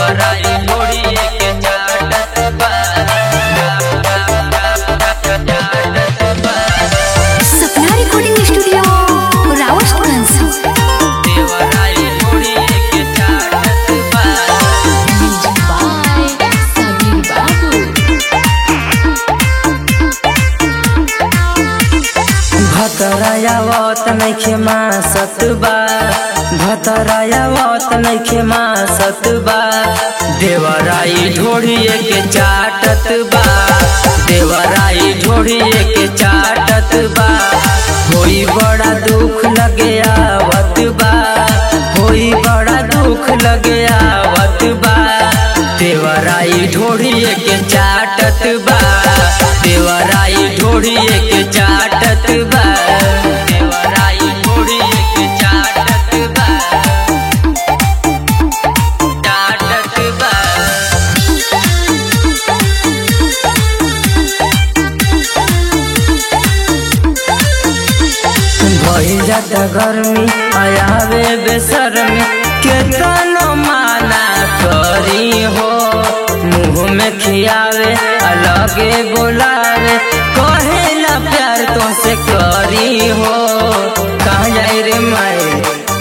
देवराई ढोड़िए के चाटत बा चाटत बा सपना रिकॉर्डिंग स्टूडियो रावतगंज देवराई ढोड़िए के चाटत बा बाय सबीर बाबू भतरायावत नैखे माँ सतबा भतरायावत नैखे माँ सतबा देवराई ढोड़िए के चाटत बा देवराई ढोड़िए के चाटत बा होई बड़ा दुख लगे आवत बा होई बड़ा दुख लगे आवत बा देवराई ढोड़िए के चाटत बा देवराई ढोड़िए के चाटत बा देवराई ढोड़िए के चाटत बा चाटत बा भई जाता गर्मी आयावे बेसरमी केतनो माना करी हो मुंह में खियावे अलगे बोलावे कहेला प्यार तो से करी हो कहाँ जाई रे माई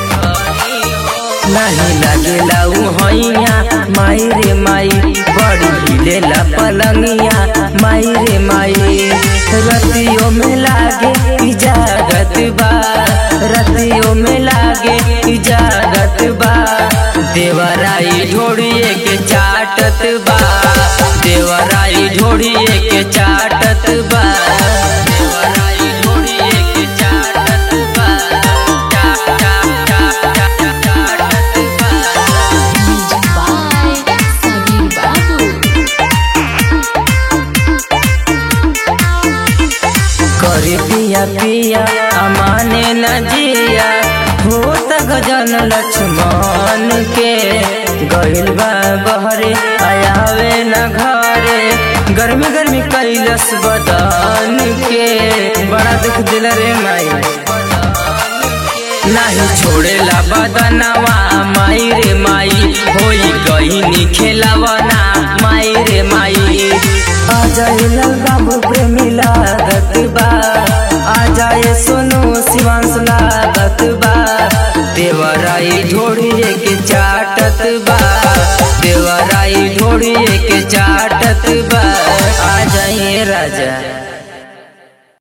नहीं लगेला उ हैया माई रे माई बड़ी हिलेला पलंगिया माई रे माई रतियों में लागे इजागत बा रतियों में लागे इजागत बा देवराई ढोड़िए के चाटत बा देवराई ढोड़िए के चाटत बा देवराई ढोड़िए के चाटत बा चा- चा- चा- चा- चाटत बा बाय सबीर बाबू करी पिया पिया अमाने न जिया भूत गजन लक्ष्मण के गइल बा बहरे आयावे न घरे गर्मी गर्मी कैलस बदन के बड़ा दुख दिल रे माई नाही छोड़ेला बदनवा माई रे माई होई गईनी खेलावना माई रे माई आ जाए बाबू प्रेमी लागत बा आ जाए सोनू शिवांश लागत बा देवराई ढोड़िए के चाटत बा देवराई ढोड़िए